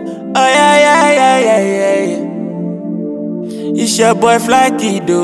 Oh yeah, yeah, yeah, yeah, yeah, yeah. It's your boy Fly Kido.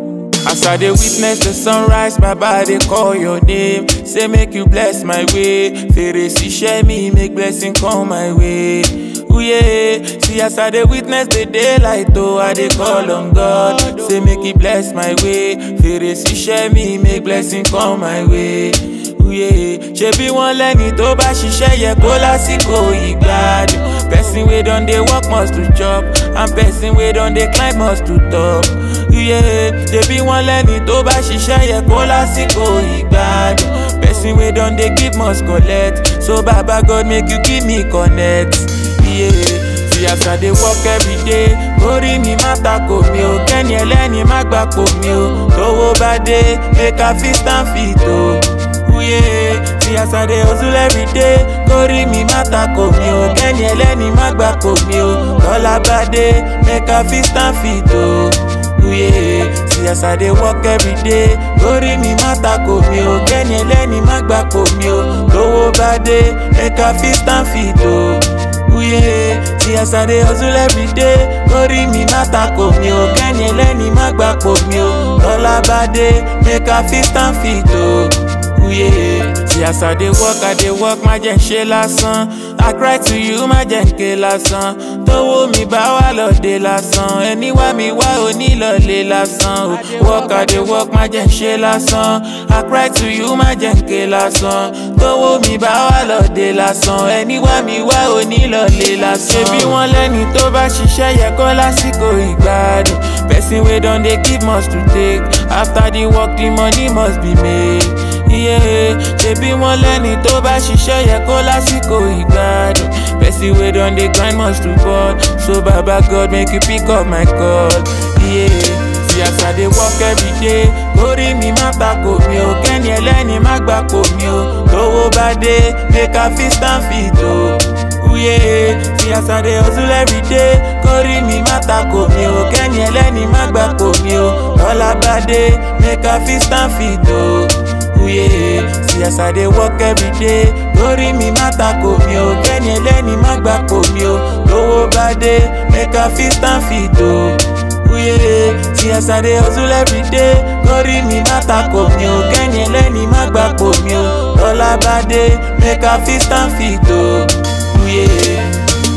As I dey witness the sunrise, my body call your name. Say make you bless my way. Fèrèsé share me, make blessing come my way. Ooh yeah, see as I dey witness the daylight, oh I dey call on God. Say make He bless my way. Fèrèsé share me, make blessing come my way. Ooh yeah, ṣebí wọ́n lẹ́ni tó bá ṣiṣẹ́ yẹ kó lásìkò ìgbádùn. Person wey don dey work must to chop, and person wey don dey climb must to top. Ooh yeah, ṣebí wọ́n lẹ́ni tó bá ṣiṣẹ́ yẹ kó lásìkò ìgbádùn. Person wey don dey give must collect, so baba God make you give me connect. Yeah. See as I dey work every day, orí mi má takò mi o, kẹ́ni ẹlẹ́ni má gbà pò mi o. Tówó bá dé, make I fit stand fit o. Ooh yeah. See as I dey hustle every day, kórí mi má takò mi o, kẹ́ni ẹlẹ́ni má gbà pò mi o. Tọ́lá bá dé, make I fit stand fit o. Ooh yeah. See as I dey work every day, kórí mi má takò mi o, kẹ́ni ẹlẹ́ni má gbà pò mi o. Tówó bá dé, make I fit stand fit o. Ooh yeah. See as I dey hustle every day, kórí mi má takò mi o, kẹ́ni ẹlẹ́ni má gbà pò mi o. Tọ́lá bá dé, make I fit stand fit o. Ooh yeah. See as I dey work, I dey work, má jẹ́ ń ṣe lásán. I cry to you, má jẹ́ ń ké lásán. Tówó mi bá wà lọ́dẹ lásán. Ẹni wá mi wá onílọ̀lẹ̀ lásán. o. Work, I dey work, má jẹ́ ń ṣe lásán. I cry to you, má jẹ́ ń ké lásán. Tówó mi bá wà lọ́dẹ lásán. Ẹni wá mi wá onílọ̀lẹ̀ lásán. Ṣebí wọ́n lẹ́ni tó bá ṣiṣẹ́ yẹ kó lásìkò ìgbádùn. Person wey don dey give must to take. After the work, the money must be made. Yeah, ṣebí wọ́n lẹ́ni tó bá ṣiṣẹ́ yẹ kó lásìkò ìgbádùn. Person wey don dey grind must to ball. So baba God make you pick up my call. Yeah. See as I dey work every day, kórí mi má takò mi o, kẹ́ni ẹlẹ́ni má gbà pò mi o. Tówó bá dé, make I fit stand fit o. Ooh yeah. See as I dey hustle every day, kórí mi má takò mi o, kẹ́ni ẹlẹ́ni má gbà pò mi o. Tọ́lá bá dé, make I fit stand fit o. Ooh yeah. See as I dey work every day, kórí mi má takò mi o, kẹ́ni ẹlẹ́ni má gbà pò mi o. Tówó bá dé, make I fit stand fit o. Ooh yeah. See as I dey hustle every day, kórí mi má takò mi o, kẹ́ni ẹlẹ́ni má gbà pò mi o. Tọ́lá bá dé, make I fit stand fit o. Ooh yeah.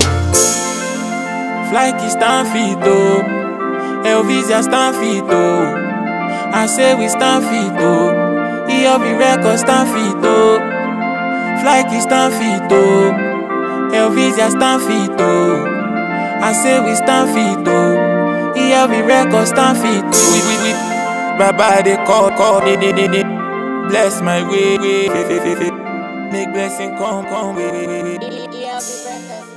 Flyky stand fit o, Elvisia stand fit o. I say we stand fit o. EOB record stand fit o. Flyky stand fit o. Elvisia stand fit o. I say we stand fit o. EOB record stand fit o. We, we, we. Baba dey call, call, dey, dey, dey, dey. Bless my way, way, way, way, way, way. Make blessing come, come, way, way, way, way. ELB Records.